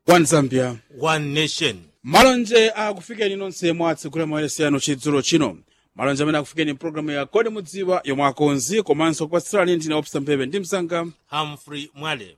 one zambia one nation malonje akufikeni nonse mwatsegula mayeresano chidzulo chino malonje amene akufikeni mpulogalamu ya kodi mudziwa yomwe akonzi komanso kupatsirani ndine opsa mphepe ndi msanga humphrey mwale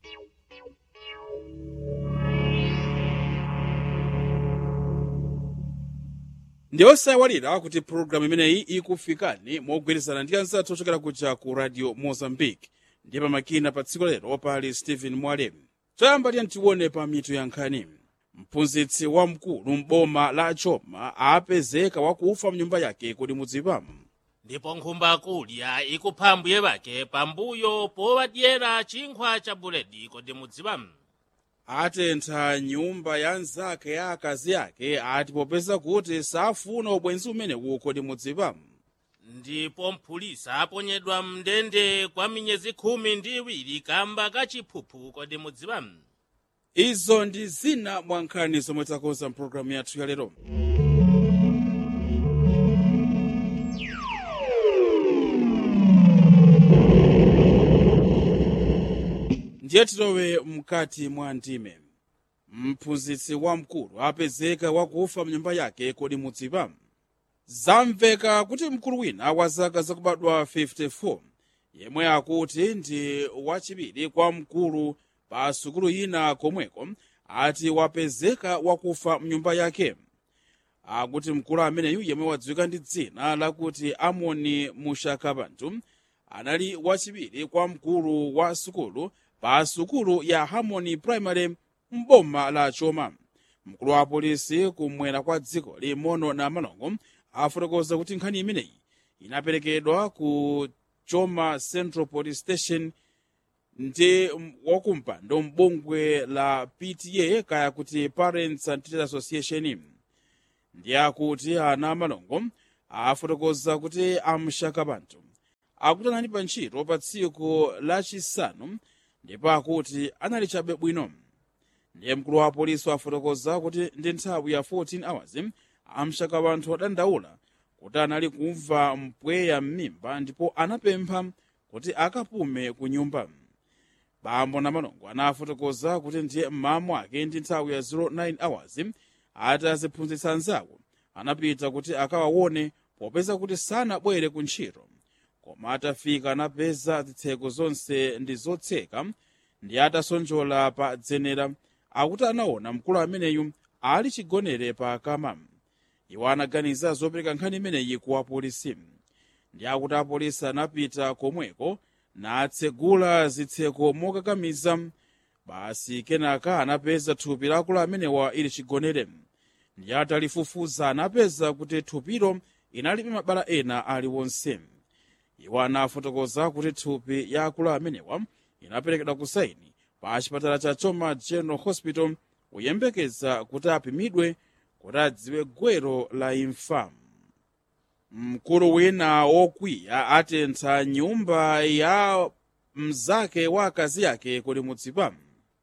ndi osayawalira kuti pulogalamu imeneyi ikufikani mogwirizana ndi anzathu ochokera kuja ku radio mozambique ndiye pamakina pa tsiku lero pali stephen mwale choyamba tiye tione pa mitu ya nkhani mphunzitsi wamkulu m'boma la choma apezeka wakufa mnyumba yake kodi mudziwa ndipo nkhumba kulya ikupha mbuye bake pambuyo powadyera chinkhwa cha buledi kodi mudziwa atentha nyumba ya nzake ya akazi ake ati popeza kuti safuna ubwenzi umenewu kodi mudziwa ndipo mphulisa aponyedwa mndende kwa miyezi khumi ndi iwiri kamba kachiphuphu kodi mudziwa izo ndi zina mwa nkhani zomwe takonza mpulogalamu yathu ya lero ndiye tilowe mkati mwa ndime mphunzitsi wamkulu apezeka wakufa mnyumba yake kodi mudziwa zamveka kuti mkulu wina wa zaka zakubadwa 54 yemwe akuti ndi wachiwiri kwa mkulu pa sukulu ina komweko ati wapezeka wakufa mnyumba yake akuti mkulu ameneyu yemwe wadziwika ndi dzina lakuti amoni mushakabantu anali wachiwiri kwa mkulu wa sukulu pa sukulu ya harmony primary m'boma la choma mkulu wa polisi kumwera kwa dziko limono na malongo afotokoza kuti nkhani imeneyi inaperekedwa ku choma central police station ndi wakumpando m'bungwe la pta kaya kuti parents and teachers association ndi akuti ana malongo afotokoza kuti amshakabantu akuti anali pa ntchito pa tsiku lachisanu ndipo akuti anali chabe bwino ndiye mkulu wa polisi afotokoza kuti ndi nthawi ya 14 hours amshakabantu adandaula kuti anali kumva mpweya m'mimba ndipo anapempha kuti akapume ku nyumba bambo na malongo anafotokoza kuti ndiye mmamu ake ndi nthawi ya 09 hours ati aziphunzitsa anzawo anapita kuti akawaone popeza kuti sanabwere ku ntchito koma atafika anapeza zitseko zonse ndi zotseka ndi atasonjola pa dzenera akuti anaona mkulu ameneyu ali chigonere pa kama iwo anaganiza zopereka nkhani imeneyi ku apolisi ndi akuti apolisi anapita komweko natsegula zitseko mokakamiza basi kenaka anapeza thupi la akulu amenewa ili chigonere ndi atalifufuza anapeza kuti thupilo inalibe mabala ena aliwonse iwo anafotokoza kuti thupi ya akulu amenewa inaperekedwa ku saini pa chipatala cha choma general hospital kuyembekeza kuti apimidwe kuti adziwe gwero la imfa mkulu wina wokwiya atentha nyumba ya mzake wa akazi yake kodi mudziwa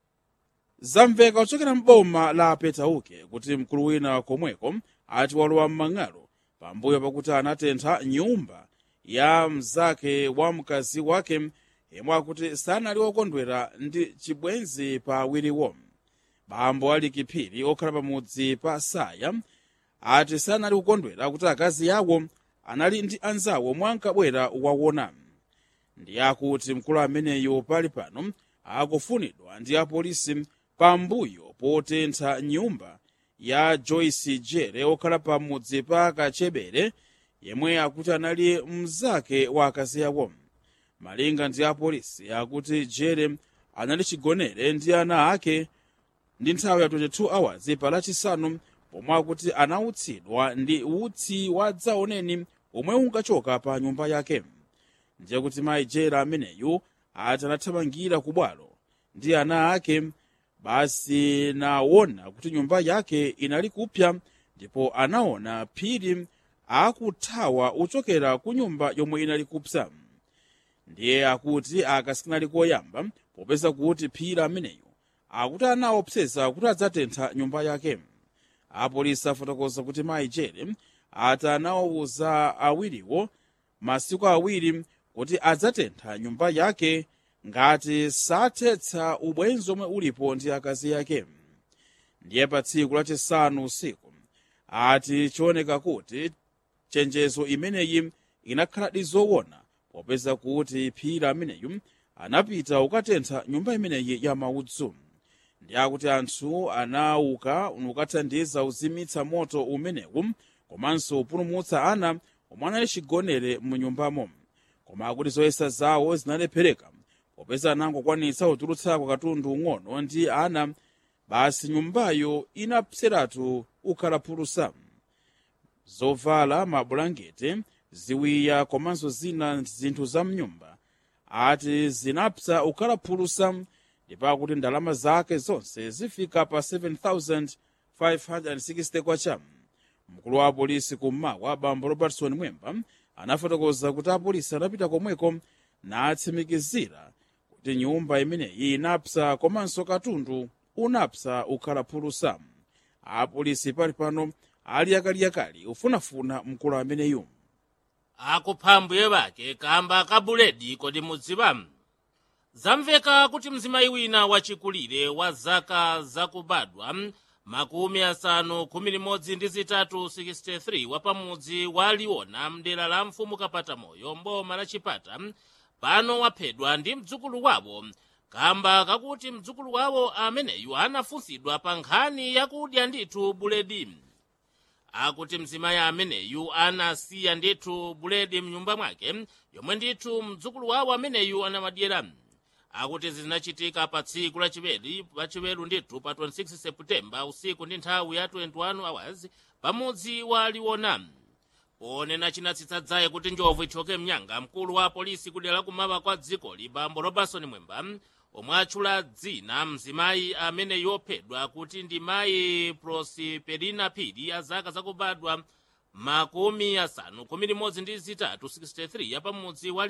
zamveka kuchokera m'boma la petauke kuti mkulu wina komweko ati walowa m'mang'alo pambuyo pakuti anatentha nyumba ya mzake wa mkazi wake yemwe akuti sanali wokondwera ndi chibwenzi pa awiriwo bambo ali kiphiri okhala pamudzi pa saya ati sanali kukondwera kuti akazi yawo anali ndi anzawo mwankabwera wawona ndi akuti mkulu ameneyo pali pano akufunidwa ndi apolisi pambuyo potentha nyumba ya joyce jere okhala pamudzi pa kachebere yemwe akuti anali mzake wa akazi yawo malinga ndi apolisi akuti jere anali chigonere ndi ana ake ndi nthawi ya 22 hours pa lachisanu pomwe akuti anautsidwa ndi utsi wa dzaoneni omwe unkachoka pa nyumba yake ndiye kuti mayi jera ameneyu ati anathamangira ku bwalo ndi ana ake basi naona kuti nyumba yake inali kupya ndipo anaona phiri akuthawa uchokera ku nyumba yomwe inali kupsa ndiye akuti akasikanali koyamba popeza kuti phiri ameneyo akuti anaopseza kuti adzatentha nyumba yake apolisi afotokoza kuti mayi jere ati anawawuza awiriwo masiku awiri kuti adzatentha nyumba yake ngati sathetsa ubwenzi omwe ulipo ndi akazi yake ndiye pa tsiku lachisanu usiku ati chioneka kuti chenjezo imeneyi inakhaladi zoona popeza kuti phiri ameneyu anapita ukatentha nyumba imeneyi ya maudzu ndi akuti anthu anauka ukathandiza uzimitsa moto umenewu komanso upulumutsa ana omwe anali chigonere mu nyumbamo koma akuti zoyesa zawo zinalephereka popeza anangokwanitsa kutulutsako katundu ung'ono ndi ana basi nyumbayo inapseratu ukhalaphulusa zovala mabulangete ziwiya komanso zina zinthu za mnyumba ati zinapsa ukhalaphulusa ndipo akuti ndalama zake zonse zifika pa 7560 kwacha mkulu wa apolisi kummawa bambo robertson mwemba anafotokoza kuti apolisi anapita komweko natsimikizira kuti nyumba imeneyi inapsa komanso katundu unapsa ukhalaphulusa apolisi pali pano ali yakaliyakali ufunafuna mkulu ameneyu akuphambwe bake kamba ka buledi kodi mudziwa zamveka kuti mzimayi wina wachikulire wa zaka zakubadwa makumi asanu khumi limodzi ndi zitatu 63 wapamudzi wa liona mdera la mfumu kapata moyo mboma la chipata pano waphedwa ndi mdzukulu wawo kamba kakuti mdzukulu wawo ameneyu anafunsidwa pa nkhani yakudya ndithu buledi akuti mzimayi ameneyu anasiya ndithu buledi mnyumba mwake yomwe ndithu mdzukulu wawo ameneyu anamadyera akuti zinachitika pa tsiku lachiwiri lachiweru ndithu pa 26 seputembala usiku ndi nthawi ya 21 hours pamudzi wa liwona ponena chinatsitsa dzaye kuti njovu ichoke mnyanga mkulu wa polisi kudera lakumawa kwa dzikoli bambo robertson mwemba omwe atchula dzina mzimayi amene yophedwa kuti ndi mayi prosperina phiri ya zaka zakubadwa makumi asanu khumi limodzi ndi zitatu 63 yapamudzi wa